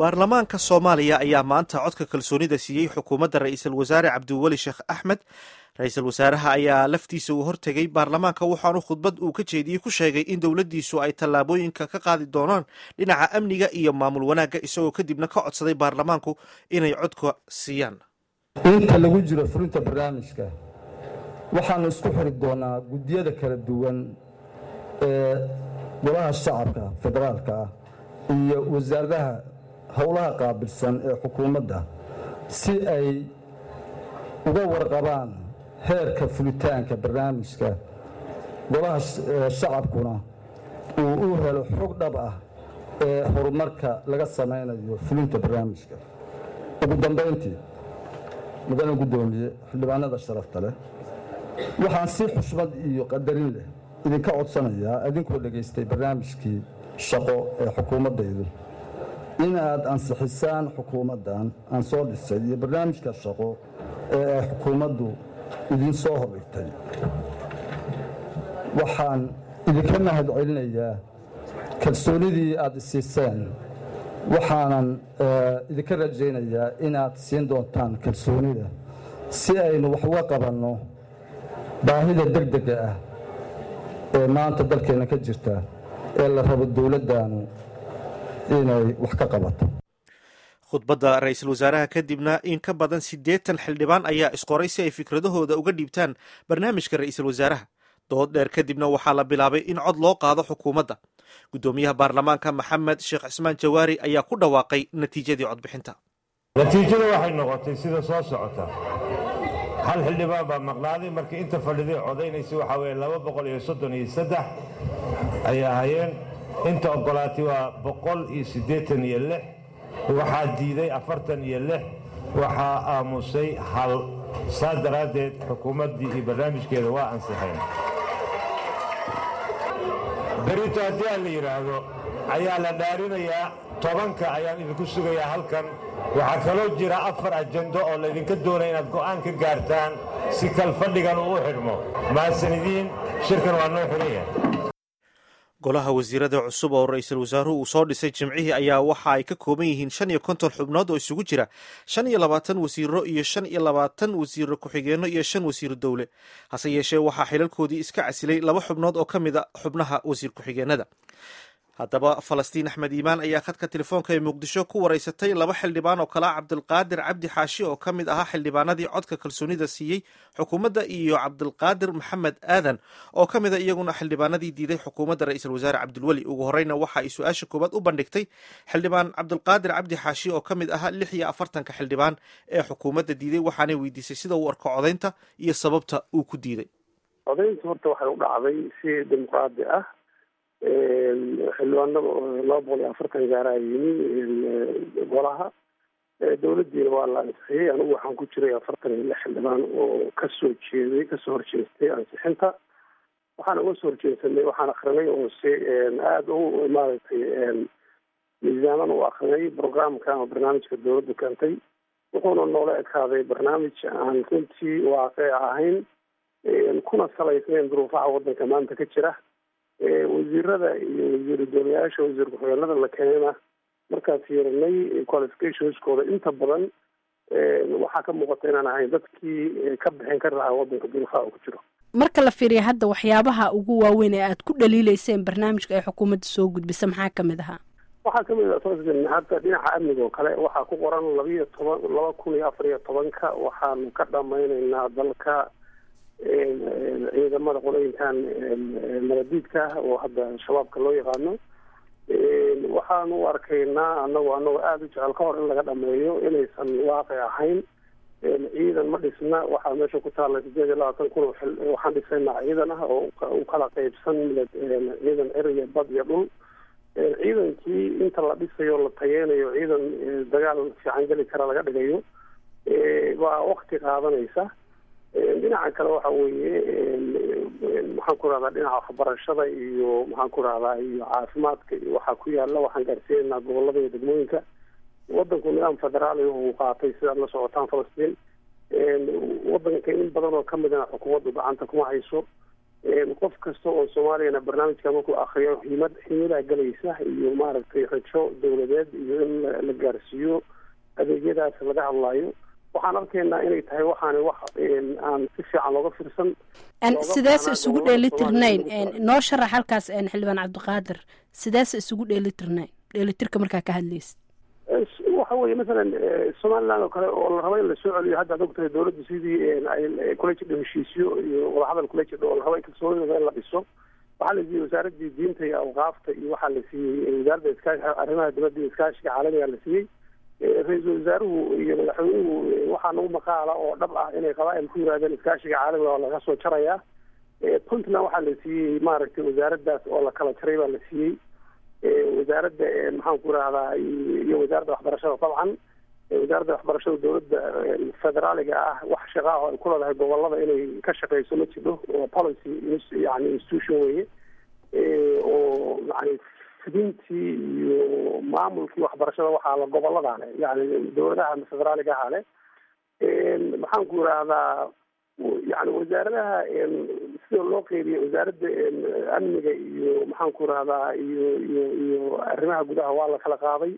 baarlamaanka soomaaliya ayaa maanta codka kalsoonida siiyey xukuumadda ra-iisul wasaare cabdiweli sheekh axmed ra-iisul wasaaraha ayaa laftiisa uu hortegay baarlamaanka waxaanu khudbad uu ka jeediyey ku sheegay in dowladdiisu ay tallaabooyinka ka qaadi doonaan dhinaca amniga iyo maamul wanaagga isagoo kadibna ka codsaday baarlamaanku inay codka siiyaan inta lagu jiro fulinta barnaamijka waxaanu isku xiri doonaa guddiyada kala duwan ee golaha shacabka federaalka ah iyo wasaaradaha howlaha qaabilsan ee xukuumadda si ay uga warqabaan heerka fulitaanka barnaamijka golaha shacabkuna uu u helo xog dhab ah ee horumarka laga samaynayo fulinta barnaamijka ugu dambayntii mudane guddoomiye xildhibaanada sharafta leh waxaan si xushmad iyo qadarin leh idinka codsanayaa idinkoo dhegaystay barnaamijkii shaqo ee xukuumaddaydu in aad ansixisaan xukuumaddan aan soo dhisay iyo barnaamijka shaqo ee ay xukuumaddu idiin soo hordhigtay waxaan idinka mahad celinayaa kalsoonidii aad isiiseen waxaanan idinka rajaynayaa inaad siin doontaan kalsoonida si aynu wax uga qabanno baahida degdega ah ee maanta dalkeenna ka jirta ee la rabo dowladdaanu inay wax ka qabato khudbadda ra-iisul wasaaraha kadibna in ka badan siddeetan xildhibaan ayaa isqoray si ay fikradahooda uga dhiibtaan barnaamijka ra-iisul wasaaraha dood dheer kadibna waxaa la bilaabay in cod loo qaado xukuumadda guddoomiyaha baarlamaanka maxamed sheekh cismaan jawaari ayaa ku dhawaaqay natiijadii codbixinta natiijada waxay noqotay sida soo socota hal xildhibaan baa maqnaaday markii inta fadhiday codaynaysa waxaa weeye laba boqol iyo soddon iyo saddex ayay ahaayeen inta oggolaatay waa boqol iyo siddeetan iyo lix waxaa diiday afartan iyo lix waxaa aamusay hal saa daraaddeed xukuumaddii iyo barnaamijkeeda waa ansixeen berito haddii aan la yidhaahdo ayaa la dhaarinayaa tobanka ayaan idinku sugayaa halkan waxaa kaloo jira afar ajendo oo laydinka doonaya inaad go'aan ka gaartaan si kalfadhigan uu u xidhmo mahadsanidin shirkan waa noo xihan yahay golaha wasiirada cusub oo ra-iisul wasaaruhu uu soo dhisay jimcihii ayaa waxa ay ka kooban yihiin shan iyo konton xubnood oo isugu jira shan iyo labaatan wasiiro iyo shan iyo labaatan wasiiro ku-xigeenno iyo shan wasiiro dowle hase yeeshee waxaa xilalkoodii iska casilay laba xubnood oo ka mid a xubnaha wasiir ku-xigeenada haddaba falastiin axmed iimaan ayaa khadka telefoonka ee muqdisho ku waraysatay laba xildhibaan oo kale a cabdilqaadir cabdi xaashi oo ka mid ahaa xildhibaanadii codka kalsoonida siiyey xukuumadda iyo cabdilqaadir maxamed aadan oo ka mid a iyaguna xildhibaanadii diiday xukuumadda ra-iisul wasaare cabdilweli ugu horeyna waxa ay su-aasha koowaad u bandhigtay xildhibaan cabdilqaadir cabdi xaashi oo ka mid ahaa lix iyo afartanka xildhibaan ee xukuumadda diiday waxaanay weydiisay sida uu arko codaynta iyo sababta uu ku diiday codaynta horta waxay u dhacday si dimuqraadi ah xildhibaanada laba boqol iyo afartan gaaraa yimi golaha dowladdiina waa la ansixiyey anigu waxaan ku jiray afartan iyo lix xildhibaan oo kasoo jeeday kasoo horjeestay ansixinta waxaan uga soo horjeedsanay waxaan akrinay oo si aada u maaragtay miisaaman u akrinay programka ama barnaamijka dowladdu keentay wuxuuna noola ekaaday barnaamij aan runtii waaqic ahayn kuna salaysnayn duruufaha waddanka maanta ka jira wasiirada iyo wasiiru doonayaasha wasiir ku-xigeenada la keenayna markaan fiirinay qualificationskooda inta badan waxaa ka muuqata inaan ahayn dadkii ka bixin kari lahaa waddanka duruufaha ku jiro marka la fiiriya hadda waxyaabaha ugu waaweyn ee aad ku dhaliileyseen barnaamijka ay xukuumadda soo gudbisa maxaa kamid ahaa waxaa kamid ah hadda dhinaca amniga oo kale waxaa ku qoran labiiyo toban laba kun iyo afar iyo tobanka waxaanu ka dhamaynaynaa dalka ciidamada qolooyinkan nabadiidka oo hadda shabaabka loo yaqaano waxaanu u arkaynaa anagu anagoo aada u jecel ka hor in laga dhameeyo inaysan waaqic ahayn ciidan ma dhisna waxaa meesha ku taalla sideed iyo labaatan kun oo waxaan dhisaynaa ciidan ah oo u kala qeybsan ciidan cir iyo bad iyo dhul ciidankii inta la dhisayo la tageynayo ciidan dagaal fiican geli kara laga dhigayo waa wakti qaadanaysa dhinaca kale waxa weeye maxaan ku rahdaa dhinaca waxbarashada iyo maxaan ku rahdaa iyo caafimaadka iyo waxaa ku yaala waxaan gaarsiinaynaa gobolada iyo degmooyinka wadanku nidaam federaali uu qaatay sidaad la socotaan falastiin wadanka in badan oo kamidana xukuumaddu gacanta kuma hayso qof kasta oo soomaaliyana barnaamijka markuu akriyo himad himadaa galaysa iyo maaragtay rajo dowladeed iyo in la gaarsiiyo adeegyadaas laga hadlaayo waxaan arkaynaa inay tahay waxaana wax aan si fiican looga firsan sideese isugu dheelitirnayn noo sharax halkaas xildhibaan cabdiqaadir sideese isugu dheelitirnayn dheelitirka markaa ka hadlaysid waxa weeye masalan somaliland oo kale oo la rabo in lasoo celiyo hadda ad ogtahay dawladdu sidii ay kula jidho heshiisyo iyo wadahadal kula jidho oo la rabo in kalsoonidooda in la dhiso waxaa la siiyey wasaaradii diinta iyo awqaafta iyo waxaa la siiyey wasaaradda iskaashi arrimaha dibadda iyo iskaashiga caalamiga la siiyey ra-iisul wasaaruhu iyo madaxweynuhu waxaa nagu maqaala oo dhab ah inay qabaa-il ku yirahdeen iskaashiga caalamiga oo laga soo jarayaa puntland waxaa la siiyey maaragtay wasaaraddaas oo la kala jaray baa la siiyey wasaaradda maxaan ku irahdaa iyo wasaaradda waxbarashada dabcan wasaaradda waxbarashada dowladda federaaliga ah wax shaqaa oo ay ku leedahay gobolada inay ka shaqeyso ma jidho oo policy yani institution weye oo yani fidintii iyo maamulkii waxbarashada waxaa la gobolada le yani dowladaha federaaliga aha le maxaan ku irahdaa yani wasaaradaha sida loo qeybiya wasaaradda amniga iyo maxaan ku irahdaa iyo iyo iyo arrimaha gudaha waa la kala qaaday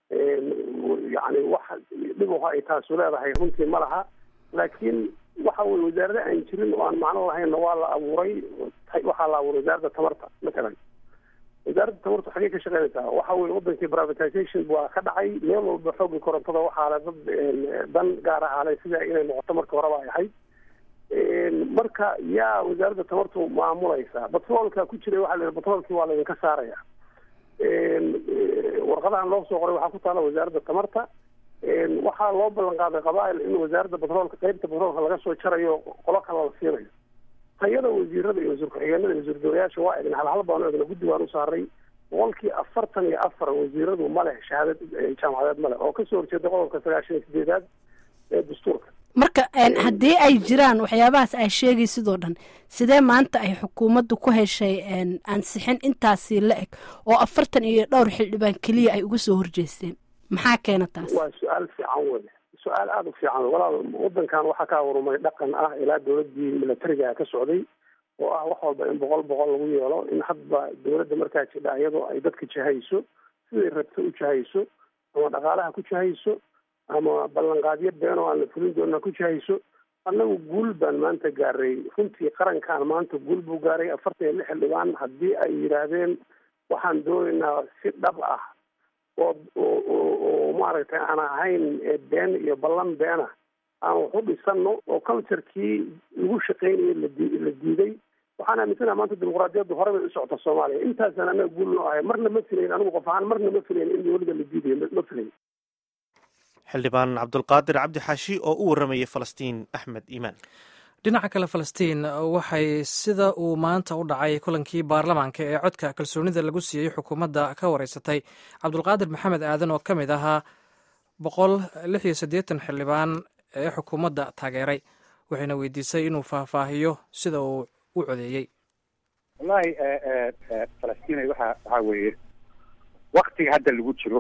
yani wax dhibaha ay taasu leedahay runtii ma laha laakiin waxa weye wasaarada aan jirin oo aan macno lahaynna waa la abuuray waxaa la abuuray wasaaradda tamarta matalan wasaaradda tamarta xagee ka shaqeynaysaa waxa weye wadankii privatization waa ka dhacay meel walba xooggii korontada waxaa le dad dan gaar ahaa le sida inay noqoto marka horeba ay ahayd marka yaa wasaaradda tamartu maamulaysaa batroolka ku jiray waxa la batroolkii waa laydinka saaraya warqadahan loo soo qoray waxaa ku taala wasaaradda tamarta waxaa loo ballan qaaday qabaail in wasaaradda batroolka qeybta batroolka laga soo jarayo qolo kale la siinayo tayada wasiirada iyo wasiir ku-xigeenada iyo wasiir dowlayaasha waa egna halhal baan egna guddi waan u saaray boqolkii afartan iyo afar wasiiradu ma leh shahaadad jaamacadeed ma leh oo kasoo horjeeda qodobka sagaashan iyo sideedaad ee dastuurka marka haddii ay jiraan waxyaabahaas ay sheegay sidoo dhan sidee maanta ay xukuumaddu ku heshay ansixin intaasi la eg oo afartan iyo dhowr xildhibaan keliya ay uga soo horjeesteen maxaa keena taas waa su-aal fiican wey su-aal aada u fiican walaal wadankan waxaa ka abuurmay dhaqan ah ilaa dowladii milatariga ka socday oo ah wax walba in boqol boqol lagu yeelo in hadba dowladda markaa jidha iyadoo ay dadka jahayso siday rabto u jahayso ama dhaqaalaha ku jahayso ama ballanqaadyo been oo aan la fulin doona ku jahayso annagu guul baan maanta gaaray runtii qarankan maanta guul buu gaaray afartan iyo lix xildhibaan haddii ay yidhaahdeen waxaan doonaynaa si dhab ah oo oo oo maaragtay aan ahayn been iyo ballan beena aan wax u dhisano oo culturekii lagu shaqeynayay ladi la diiday waxaan aaminsanaha maanta dimuqraadiyaddu hore bay u socota soomaaliya intaasaan annaga guul noo ahay marna ma filayn anigu qof ahaan marna ma filayn in weliba la diidayo ma filayn xildhibaan cabdulqaadir cabdi xaashi oo u waramayay falastiin axmed iimaan dhinaca kale falastiin waxay sida uu maanta u dhacay kulankii baarlamaanka ee codka kalsoonida lagu siiyey xukuumadda ka wareysatay cabdulqaadir maxamed aadan oo ka mid ahaa boqol lix iyo siddeetan xildhibaan ee xukuumadda taageeray waxayna weydiisay inuu faahfaahiyo sida uu u codeeyey wallahi falastiin waxa waxaa weeye waktiga hadda lagu jiro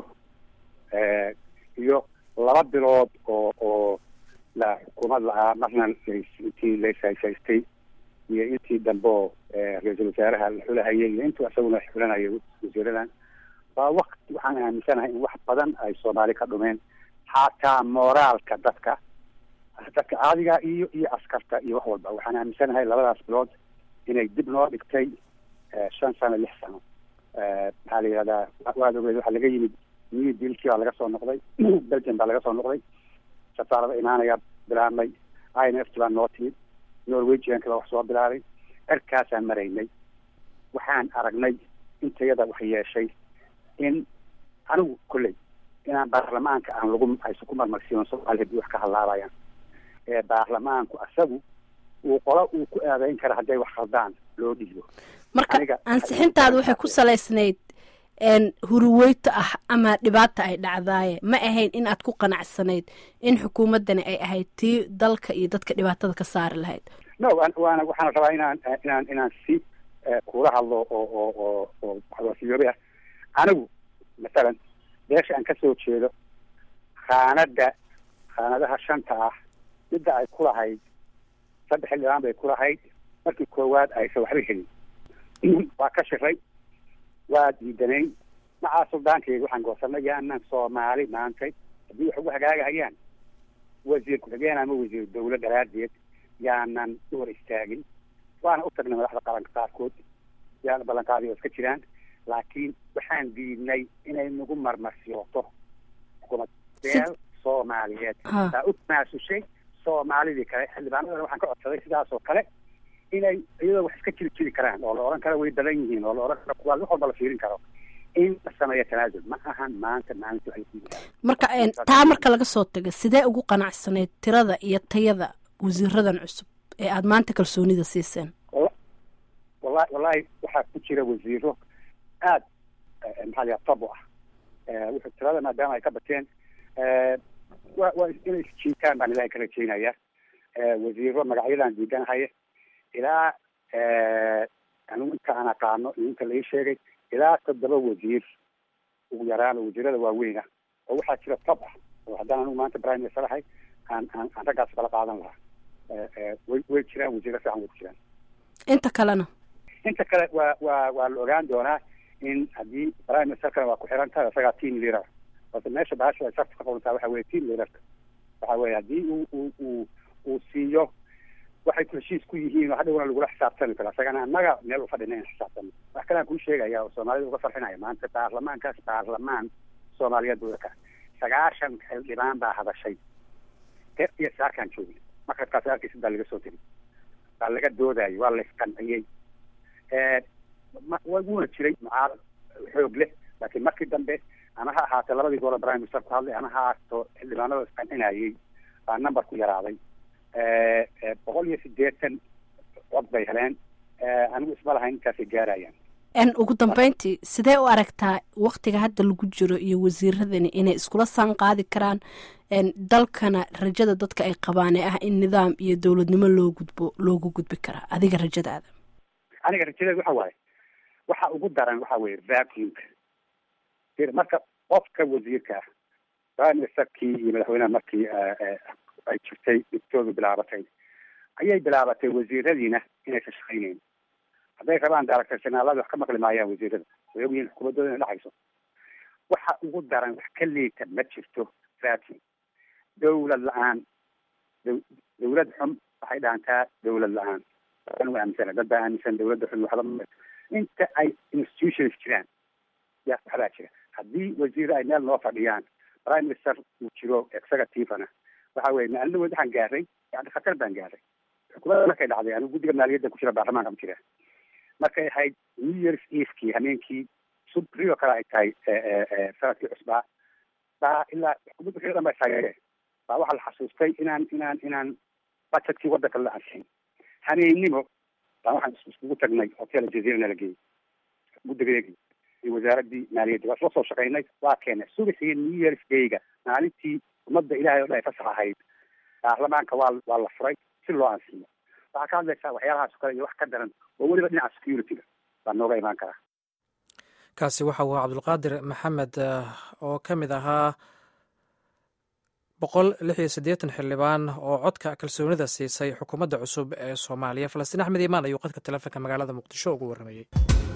iyo laba bilood oo oo la xukuumad la-aa marna intii layshayshaystay iyo intii dambe oo ra-iisul wasaaraha la xulahayay iyo intuu isaguna xulanayay wasiiradan waa wakti waxaan aaminsanahay in wax badan ay soomaali ka dhumeen xataa moraalka dadka dadka caadiga iyo iyo askarta iyo wax walba waxaan aaminsanahay labadaas bilood inay dib noo dhigtay shan sano lix sano maxaa la yihahdaa waad ogeed waxaa laga yimid new dealkii baa laga soo noqday belgium baa laga soo noqday safaarada imaanaya bilaabmay i n f t baa noo timid norwegianka baa wax soo bilaabay erkaasaan maraynay waxaan aragnay intayada wax yeeshay in anigu kolley inaan baarlamaanka aan lagu aysan ku marmarsiinon soomaali hadii wax ka hadlaabayaan ee baarlamaanku asagu uu qolo uu ku aadeyn kara hadday wax khaldaan loo dhiibo marka ansixintaada waxay ku salaysnayd huruweyta ah ama dhibaata ay dhacdaaye ma ahayn in aad ku qanacsanayd in xukuumaddani ay ahayd tii dalka iyo dadka dhibaatada ka saari lahayd no waana waxaan rabaa inaan inaan inaan si kula hadlo oo oo oo oo waxwaasiyoobe ah anigu masalan beesha aan kasoo jeedo khaanada khaanadaha shanta ah midda ay ku lahayd saddex xildhibaan bay ku lahayd markii koowaad aysan waxba helin waa ka shiray waa diidanayn macaa suldaankeedi waxaan goosanay yaanan soomaali maantay haddii wax ugu hagaagahayaan wasiir ku-xigeen ama wasiir dawla daraadeed yaanan u hor istaagin waana u tagnay madaxda qaranka qaarkood yaana ballanqaadi oo iska jiraan laakiin waxaan diidnay inay nagu marmarsiyooto xukuumad beel soomaaliyeed taa u tanaasushay soomaalidii kale xildhibaanadana waxaan ka codsaday sidaas oo kale inay iyadoo wax iska jiri jiri karaan oo la odhan karo way badan yihiin oo la odhan karo kuwaa wax walba la fiirin karo in la sameeyo tanaasul ma ahan maanta maalinta waxay ku yidhahdeen marka taa marka laga soo taga sidee ugu qanacsaneyd tirada iyo tayada wasiiradan cusub ee aada maanta kalsoonida siiseen wallahi wallahi waxaa ku jira wasiiro aad maxaa la tab u ah wuxuu tirada maadaama ay ka bateen wa waa inay isjiitaan baan ilahay ka rajeynaya wasiiro magacyadan diidanahaya ilaa anigu inta aan aqaano iyo inta lai sheegay ilaa toddoba wasiir ugu yaraan oo wasiirada waaweyn ah oo waxaa jira tab ah oo haddaan anigu maanta prime minister ahay aan aan aan raggaas kala qaadan lahaa way way jiraan wasiiro fiican way ku jiraan inta kalena inta kale waa waa waa la ogaan doonaa in haddii prime ministerkana waa ku xiran tahay isagaa team leader balse meesha baasha ay sarta ka qorantaa waxa weye team leaderka waxa weye haddii uu uu uu uu siiyo waxay ku heshiis ku yihiin oo hadhowna lagula xisaabtami karo isagana annaga meel u fadhina in xisaabtano wax kale aan kuu sheegaya oo soomaalida uga farxinaya maanta baarlamaankaas baarlamaan soomaaliyeed buu ka sagaashan xildhibaan baa hadashay ter iyo saarkaan joogna markaskaas arkaysa baa laga soo tegi baa laga doodayay waa la isqanciyey wuuna jiray mucaarad xoog leh laakiin markii dambe ama ha ahaatee labadii goole prime minister ku hadlay ama ha ahaato xildhibaanada isqancinayay baa numberku yaraaday boqol iyo siddeetan cod bay heleen anigu isma lahayn intaasay gaarayaan n ugu dambeyntii sidee u aragtaa waktiga hadda lagu jiro iyo wasiiradani inay iskula saan qaadi karaan dalkana rajada dadka ay qabaan ee ah in nidaam iyo dowladnimo loo gudbo loogu gudbi karaa adiga rajadaada aniga rajadeed waxa waaye waxa ugu daran waxa weye vacuumka marka qofka wasiirka ah prime ministerkii iyo madaxweynaha markii ay jirtay dhibtoodu bilaabatay ayay bilaabatay wasiiradiina inaysan shaqayneyn hadday rabaan daaragtarsanaalada wax ka maqli maayaan wasiirada way ogyihiin xukuumaddooda inay dhexayso waxa ugu daran wax ka liita ma jirto vacuum dawlad la-aan dawlad xun waxay dhaantaa dawlad la-aan waa aaminsana dad baa aaminsan dawladda xun waxba inta ay institutions jiraan ya waxbaa jira haddii wasiiro ay meel noo fadhiyaan prime minister uu jiro executivena waxa weye maalinawood waxaan gaaray yani khatar baan gaaray xukuumadda markay dhacday anigu guddiga maaliyadda ku jira baarlamaanka ma jira markay ahayd new years evekii hameenkii subrio kale ay tahay sanadkii cusbaa baa ilaa xukuumadda kale dhan ba taageereen baa waxaa la xasuustay inaan inaan inaan budgetkii waddanka la ansixin hameennimo baa waxaan iskugu tagnay hotel jazeera la geeyey guddigeegi iyo wasaaraddii maaliyadda waa isla soo shaqaynay waa keenay subaxii new years dayga maalintii ummadda ilahay o dhan ay fasax ahayd baarlamaanka waa waa la furay si loo ansiyo waxaa ka hadlaysaa waxyaalahaas o kale iyo wax ka daran oo weliba dhinaca security-ga baa nooga imaan karaa kaasi waxa uu cabdulqaadir maxamed oo ka mid ahaa boqol lix iyo siddeetan xildhibaan oo codka kalsoonida siisay xukuumadda cusub ee soomaaliya falastiin axmed imaan ayuu qadka telefonka magaalada muqdisho ugu warramayey